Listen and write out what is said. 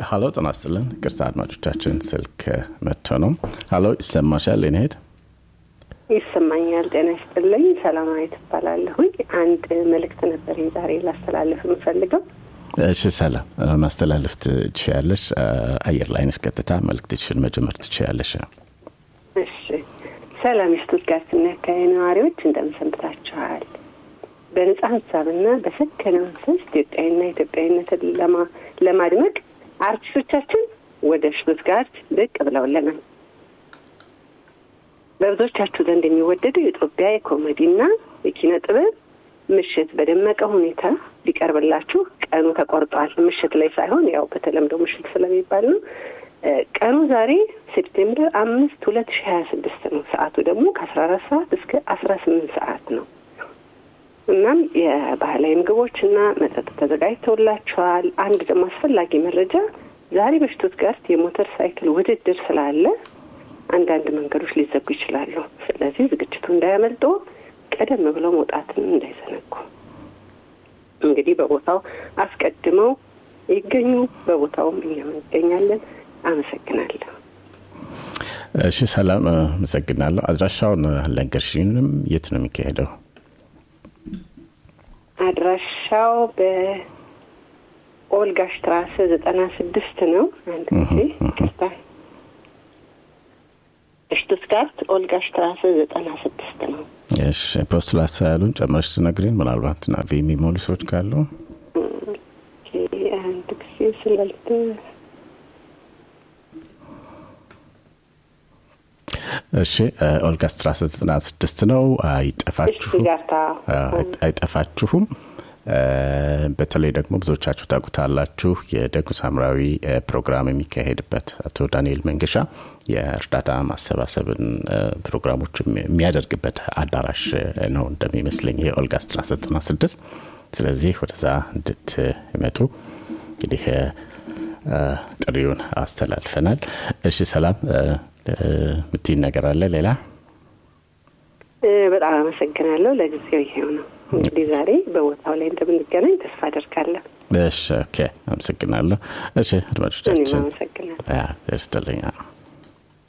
ሀሎ ጤና ይስጥልን። ቅርታ አድማጮቻችን ስልክ መጥቶ ነው። ሀሎ ይሰማሻል? ኔሄድ ይሰማኛል። ጤና ይስጥልኝ። ሰላማዊት እባላለሁኝ። አንድ መልእክት ነበር ዛሬ ላስተላለፍ የምፈልገው። እሺ፣ ሰላም ማስተላለፍ ትችያለሽ። አየር ላይ ነሽ። ቀጥታ መልእክትሽን መጀመር ትችያለሽ። እሺ። ሰላም የስቱትጋርትና አካባቢ ነዋሪዎች እንደምን ሰንብታችኋል? በነጻ ሀሳብና በሰከነ መንፈስ ኢትዮጵያዊና ኢትዮጵያዊነትን ለማድመቅ አርቲስቶቻችን ወደ ሽቱትጋርት ብቅ ብለውልናል። በብዙዎቻችሁ ዘንድ የሚወደደው የኢትዮጵያ የኮሜዲና የኪነ ጥበብ ምሽት በደመቀ ሁኔታ ሊቀርብላችሁ ቀኑ ተቆርጧል። ምሽት ላይ ሳይሆን ያው በተለምዶ ምሽት ስለሚባል ነው። ቀኑ ዛሬ ሴፕቴምበር አምስት ሁለት ሺ ሀያ ስድስት ነው። ሰዓቱ ደግሞ ከአስራ አራት ሰዓት እስከ አስራ ስምንት ሰዓት ነው። እናም የባህላዊ ምግቦች እና መጠጥ ተዘጋጅተውላቸዋል። አንድ ደግሞ አስፈላጊ መረጃ ዛሬ በሽቱትጋርት የሞተር ሳይክል ውድድር ስላለ አንዳንድ መንገዶች ሊዘጉ ይችላሉ። ስለዚህ ዝግጅቱ እንዳያመልጦ ቀደም ብለው መውጣትን እንዳይዘነጉ። እንግዲህ በቦታው አስቀድመው ይገኙ። በቦታውም እኛም እንገኛለን። አመሰግናለሁ። እሺ፣ ሰላም አመሰግናለሁ። አድራሻውን ለንገርሽንም የት ነው የሚካሄደው? አድራሻው በኦልጋ ሽትራሰ ዘጠና ስድስት ነው። አንድ ጊዜ ይቅርታ፣ ሽቱትጋርት ኦልጋ ሽትራሰ ዘጠና ስድስት ነው። እሺ፣ ፖስቱላት ያሉን ጨምረሽ ትነግሪን። ምናልባት ናቪ የሚሞሉ ሰዎች ካሉ አንድ ጊዜ ስላልተ እሺ ኦልጋ ስትራሰ ዘጠና ስድስት ነው። አይጠፋችሁም አይጠፋችሁም። በተለይ ደግሞ ብዙዎቻችሁ ታውቁታላችሁ የደጉ ሳምራዊ ፕሮግራም የሚካሄድበት አቶ ዳንኤል መንገሻ የእርዳታ ማሰባሰብን ፕሮግራሞች የሚያደርግበት አዳራሽ ነው እንደሚመስለኝ ይሄ ኦልጋ ስትራሰ ዘጠና ስድስት ስለዚህ ወደዛ እንድትመጡ እንግዲህ ጥሪውን አስተላልፈናል። እሺ ሰላም ምትይን ነገር አለ ሌላ? በጣም አመሰግናለሁ። ለጊዜው ይሄው ነው እንግዲህ ዛሬ በቦታው ላይ እንደምንገናኝ ተስፋ አደርጋለሁ። እሺ ኦኬ፣ አመሰግናለሁ። እሺ አድማጮቻችን አመሰግናለሁ። ስትልኛ